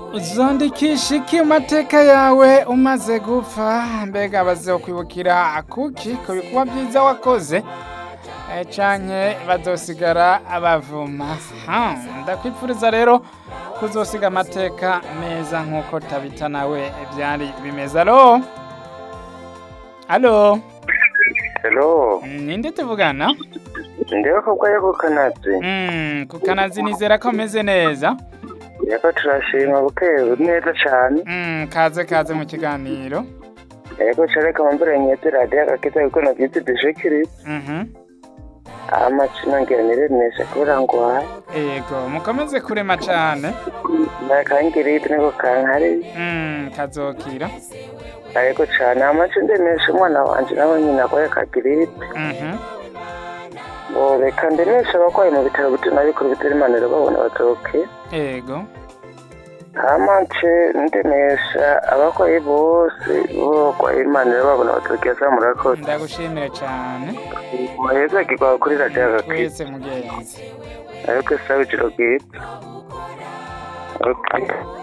uzandikisha iki mu mateka yawe umaze gupfa mbega bazokwibukira kuki ku bikorwa byiza wakoze Eh, canke bazosigara abavuma Ha, ndakwipfuriza rero kuzosiga amateka meza nk'uko tabita nawe byari bimeze alo alo Hello, ninde tuvugana ndiwe kobwa yo ku kanazi Mm, ku kanazi nizera ko meze neza yako turashima bukewe neza cane Mm, kaze kaze mu kiganiro yako careka mambere nyete radiyo agakiza kuko navyitse dushikiriza Mhm. amacina ngira niremesha kubera ngwaye Ego, mukomeze kurema cane. nakangirite niko kankari Mm, kazokira. ariko cane amaci ndemesha umwana wanje nawe nyina agwaye kagirite Mhm. ngo reka ndemesha abagwayi mu bitaro bito nabikuru bitari imaniro babona bazoke Ego. amace ndemesha abagwayi bose bogwaye imaniro babona bazoke asa murakoze Ndagushimire cane. muheza kigwa kuri radiyo agakiza Twese mugenzi. ariko sawa ijoro bwite Okay.